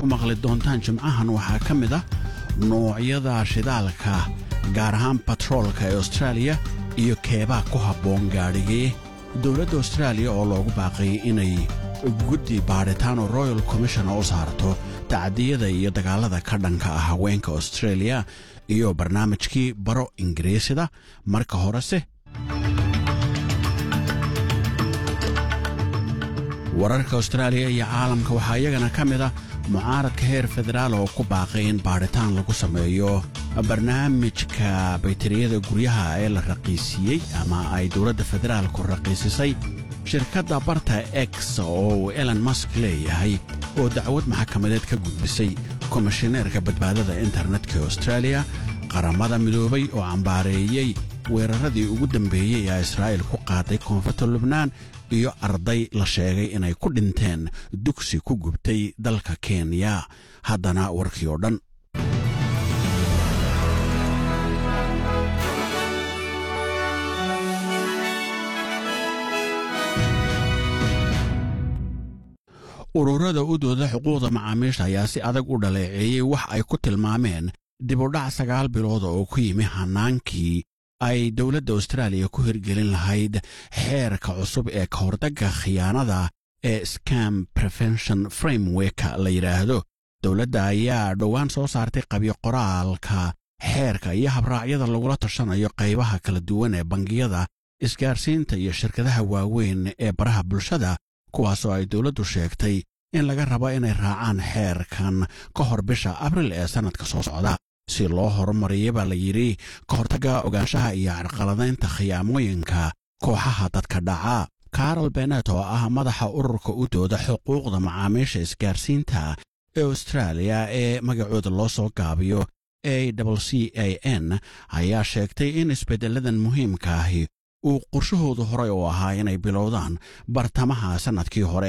ku maqli doontaan jimcahan waxaa ka mid ah noocyada shidaalka gaar ahaan batroolka ee austraaliya iyo keebaa ku habboon gaadhigii dowladda austraaliya oo loogu baaqayay inay guddi baadhitaano royal commishona u saarto tacdiyada iyo dagaallada ka dhanka ah haweenka australia iyo barnaamijkii baro ingiriisida marka horese wararka austraaliya iyo caalamka waxaa iyagana ka mid ah mucaaradka heer federaal oo ku baaqay in baadhitaan lagu sameeyo barnaamijka baytariyada guryaha ee la raqiisiiyey ama ay dowladda federaalku raqiisisay shirkadda barta x oo uu elon mask leeyahay oo dacwad maxkamadeed ka gudbisay komishineerka badbaadada internetka austraaliya qaramada midoobay oo cambaareeyey weeraradii ugu dambeeyey ee israa'iil ku qaaday koonfurta lubnaan iyo arday la sheegay inay ku dhinteen dugsi ku gubtay dalka kenya haddana warkii oo dhan ururada u dooda xuquuqda macaamiisha ayaa si adag u dhaleeceeyey wax ay ku tilmaameen dibudhac sagaal bilooda oo ku yimi hannaankii ay dowladda austraaliya ku hirgelin lahayd xeerka cusub ee ka hordagga khiyaanada ee scam prevention framework la yidhaahdo dowladda ayaa dhowaan soo saartay qabyo qoraalka xeerka iyo habraacyada lagula tashanayo qaybaha kala duwan ee bangiyada isgaarsiinta iyo shirkadaha waaweyn ee baraha bulshada kuwaasoo ay dowladdu sheegtay in laga rabo inay raacaan xeerkan ka hor bisha abril ee sannadka soo socda si loo horumariya baa la yidhi ka hortagga ogaanshaha iyo carqaladaynta khiyaamooyinka kooxaha dadka dhaca karol benet oo ah madaxa ururka u dooda xuquuqda macaamiisha isgaarsiinta ee austraaliya ee magacooda loo soo gaabiyo a w c a n ayaa sheegtay in isbeddelladan muhiimka ahi uu qorshahoodu horey u ahaa inay bilowdaan bartamaha sannadkii hore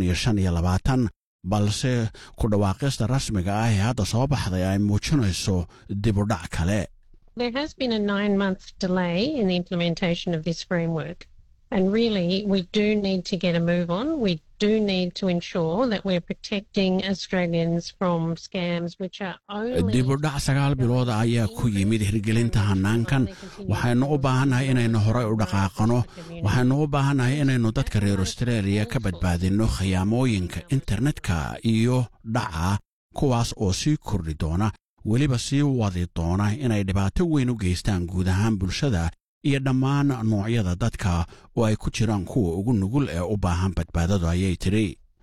ee balse ku dhawaaqista rasmiga ah ee hadda soo baxday ay muujinayso dibudhac kale There has been a nine month delay in the implementation of this framework. And really, we do need to get a move on. We do need to ensure that we're protecting Australians from scams which are only. dibudhac sagaal bilooda ayaa ku yimid hirgelinta hannaankan waxaynu u baahannahay inaynu horey u dhaqaaqano waxaynu u baahannahay inaynu dadka reer australia ka badbaadinno khiyaamooyinka internetka iyo dhaca kuwaas oo sii kordhi doona weliba sii wadi doona inay dhibaato weyn u geystaan guud ahaan bulshada iyo dhammaan noocyada dadka oo ay ku jiraan kuwa ugu nugul ee u baahan badbaadadu ayay tidhi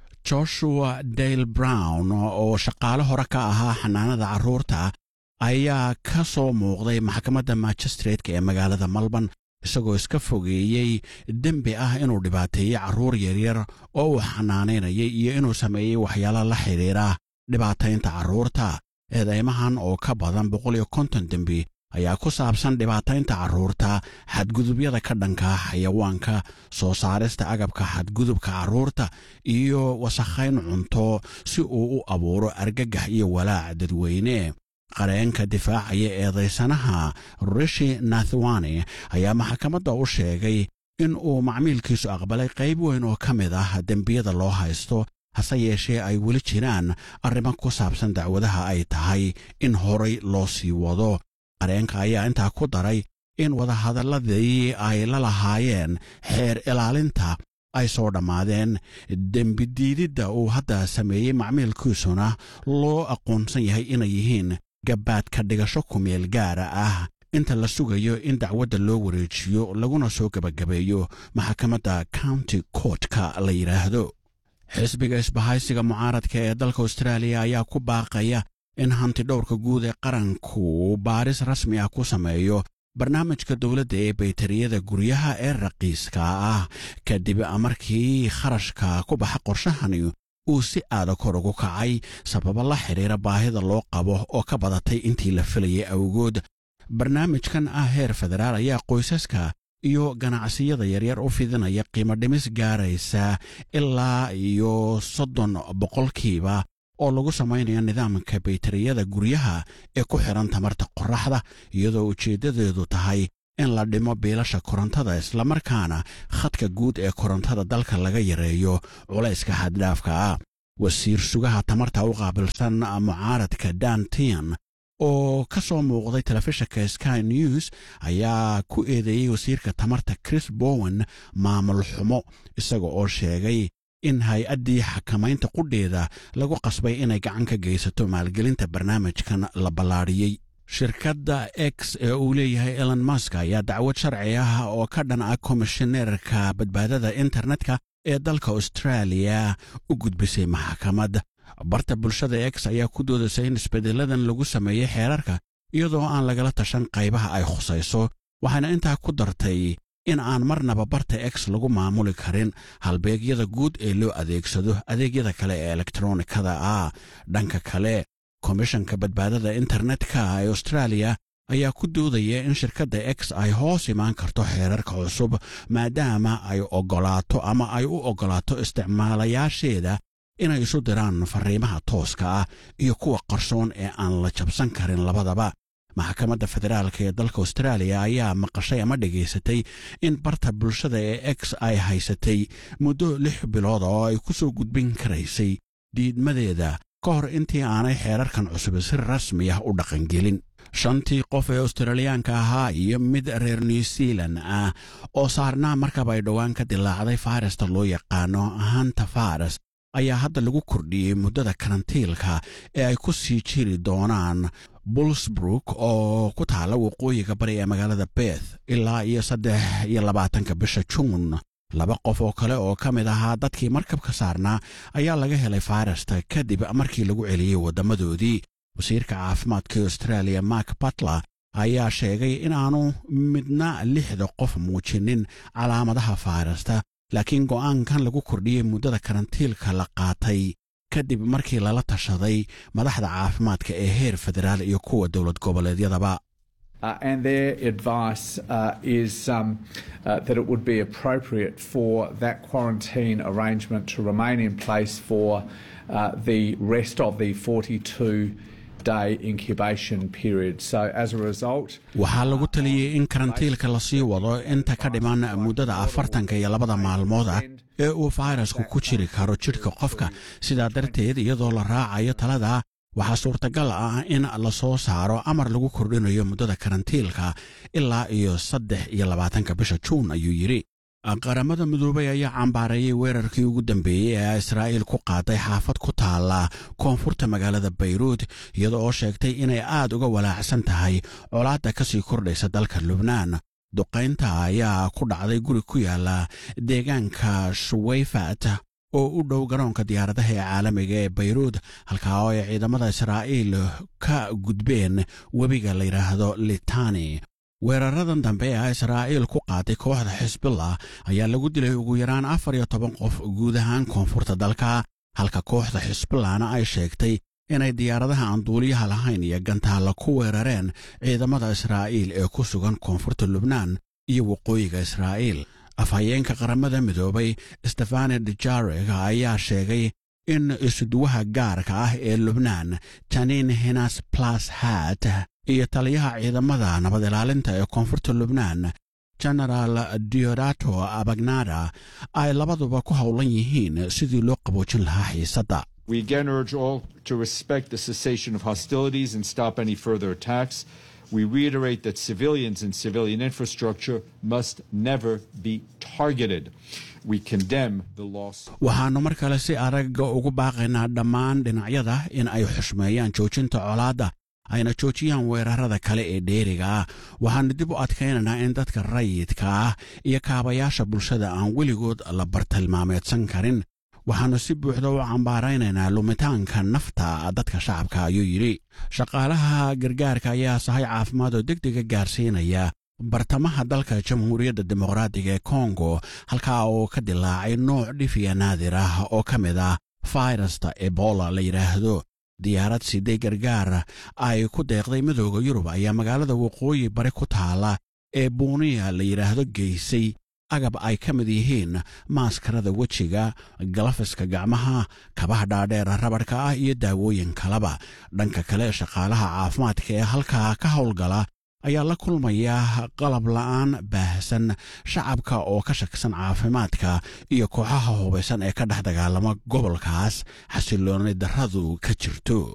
joshua dale brown oo shaqaale hore ka ahaa xanaanada carruurta ayaa ka soo muuqday maxkamadda majistratka ee magaalada malban isagoo iska fogeeyey dembi ah inuu dhibaateeyey carruur yaryar oo uu xanaanaynayay iyo inuu sameeyey waxyaalo la xidhiira dhibaataynta carruurta eedaymahan oo ka badan boqol iyo konton dembi ayaa ku saabsan dhibaataynta carruurta xadgudubyada ka dhanka xayawaanka soo saarista agabka xadgudubka carruurta iyo wasakhayn cunto si uu u abuuro argagax iyo walaac dadweyne qareenka difaacaya eedaysanaha rishi nathwani ayaa maxkamadda u sheegay in uu macmiilkiisu aqbalay qayb weyn oo ka mid ah dembiyada loo haysto hase yeeshee ay weli jiraan arrimo ku saabsan dacwadaha ay tahay in horay loo sii wado qareenka ayaa intaa ku daray in wadahadalladii ay la lahaayeen xeer ilaalinta ay soo dhammaadeen dembidiididda uu hadda sameeyey macmiilkiisuna loo aqoonsan yahay inay yihiin gabbaadka dhigasho kumeel gaara ah inta la sugayo in dacwadda loo wareejiyo laguna soo gebagabeeyo maxkamadda county courtka la yidhaahdo xisbiga isbahaysiga mucaaradka ee dalka austraaliya ayaa ku baaqaya in hanti dhowrka guud ee qaranku baaris rasmi ah ku sameeyo barnaamijka dowladda ee baytariyada guryaha ee raqiiska ah kadib markii kharashka ku baxa qorshahani uu si aada kor ugu kacay sababo la xidhiira baahida loo qabo oo ka badatay intii la filayay awgood barnaamijkan ah heer federaal ayaa qoysaska iyo ganacsiyada yaryar u fidinaya qiimo dhimis gaaraysa ilaa iyo soddon boqolkiiba oo lagu samaynayo nidaamka baytariyada guryaha ee ku xidhan tamarta qorraxda iyadoo ujeeddadeedu tahay in la dhimo biilasha korontada islamarkaana khadka guud ee korontada dalka laga yareeyo culayska xaddhaafka ah wasiir sugaha tamarta u qaabilsan mucaaradka dantian oo ka soo muuqday telefishinka sky news ayaa ku eedeeyey wasiirka tamarta chris bowen maamul xumo isaga oo sheegay in hay-addii xakamaynta qudheeda lagu qasbay inay gacan ka geysato maalgelinta barnaamijkan la ballaadhiyey shirkadda x ee uu leeyahay elon mask ayaa dacwad sharci ah oo ka dhan ah komishineerka badbaadada internetka ee dalka austraaliya u gudbisay maxkamad barta bulshada x ayaa ku doodasay in isbeddeladan lagu sameeyey xeerarka iyadoo aan lagala tashan qaybaha ay khusayso waxaana intaa ku dartay in aan marnaba barta x lagu maamuli karin halbeegyada guud ee loo adeegsado adeegyada kale ee elektronikada ah dhanka kale komishanka badbaadada internetka ee austraaliya ayaa ku doodaya in shirkadda x ay hoos imaan karto xeerarka cusub maadaama ay oggolaato ama ay u oggolaato isticmaalayaasheeda inay isu diraan farriimaha tooska ah iyo kuwa qarsoon ee aan la jabsan karin labadaba maxkamadda federaalka ee dalka austraaliya ayaa maqashay ama dhegaysatay in barta bulshada ee x ay haysatay muddo lix bilood oo ay ku soo gudbin karaysay diidmadeeda ka hor intii aanay xeerarkan cusub si rasmi ah u dhaqangelin shantii qof ee australiyaanka ahaa iyo mid reer new zealan ah oo saarnaa markaba ay dhowaan ka dilaacday fayrasta loo yaqaano hanta faras ayaa hadda lagu kordhiyey muddada karantiilka ee ay ku sii jiri doonaan bullsbrook oo ku taalla waqooyiga bari ee magaalada beth ilaa iyo saddex iyo labaatanka bisha juun laba qof oo kale oo ka mid ahaa dadkii markabka saarnaa ayaa laga helay fayrasta kadib markii lagu celiyey waddamadoodii wasiirka caafimaadka australia mark batler ayaa sheegay inaanu midna lixda qof muujinin calaamadaha fayrasta laakiin go'aankan lagu kordhiyey muddada karantiilka la qaatay kadib markii lala tashaday madaxda caafimaadka ee heer federaal iyo kuwa dowlad goboleedyadaba Uh, and their advice uh, is um, uh, that it would be appropriate for that quarantine arrangement to remain in place for the rest of the 42 day incubation period. So as a result, waxaa lagu taliyey in karantiilka lasii wado inta ka dhiman muddada afartanka iyo labada maalmood ah ee uu fayrasku ku jiri karo jidhka qofka sidaa darteed iyadoo la raacayo talada waxaa suurtagal ah in la soo saaro amar lagu kordhinayo muddada karantiilka ilaa iyo saddex iyo labaatanka bisha juun ayuu yidhi qaramada midoobay ayaa cambaareeyey weerarkii ugu dambeeyey ee israa'iil ku qaaday xaafad ku taalla koonfurta magaalada bayruud iyada oo sheegtay inay aad uga walaacsan tahay colaadda ka sii kordhaysa dalka lubnaan duqaynta ayaa ku dhacday guri ku yaalla deegaanka shuweyfat oo u dhow garoonka diyaaradaha ee caalamiga ee bayruud halkaa oo ay ciidamada israa'iil ka gudbeen webiga la yidhaahdo litani weeraradan dambe ee israa'iil ku qaaday kooxda xisbillah ayaa lagu dilay ugu yaraan afar iyo toban qof guud ahaan koonfurta dalka halka kooxda xisbillahna ay sheegtay inay diyaaradaha aan duuliyaha lahayn iyo gantaalla ku weerareen ciidamada israa'iil ee ku sugan koonfurta lubnaan iyo waqooyiga israa'iil afhayeenka qaramada midoobay stefane dujareg ayaa sheegay in isuduwaha gaarka ah ee lubnaan janin hinas plas hat iyo taliyaha ciidamada nabad ilaalinta ee koonfurta lubnaan genaraal diodato abagnada ay labaduba ku howlan yihiin sidii loo qaboojin lahaa xiisadda We again urge all to respect the cessation of hostilities and stop any further attacks. We reiterate that civilians and civilian infrastructure must never be targeted. We condemn the loss. waxaannu mar kale si aragga ugu baaqaynaa dhammaan dhinacyada in ay xushmeeyaan joojinta colaadda ayna joojiyaan weerarada kale ee dheeriga ah waxaannu dib u adkaynaynaa in dadka rayidka ah iyo kaabayaasha bulshada aan weligood la bartilmaameedsan karin waxaannu si buuxda u cambaaraynaynaa lumitaanka nafta dadka shacabka ayuu yidhi shaqaalaha gargaarka ayaa sahay caafimaad oo deg dega gaarsiinaya bartamaha dalka jamhuuriyadda dimuqraadiga ee kongo halkaa oo ka dilaacay nooc dhifiya naadir ah oo ka mid ah fayrasta ebola la yidhaahdo diyaarad siday gargaar ay ku deeqday midooda yurub ayaa magaalada waqooyi bari ku taala ee buuniya la yidhaahdo geysay agab ay ka mid yihiin maaskarada wejiga galafiska gacmaha kabaha dhaadheer rabadhka ah iyo daawooyin kaleba dhanka kale shaqaalaha caafimaadka ee halkaa ka howlgala ayaa la kulmaya qalab la'aan baah baahsan shacabka oo ka shaksan caafimaadka iyo kooxaha hubaysan ee ka dhex dagaalama gobolkaas xasilooni darradu ka jirto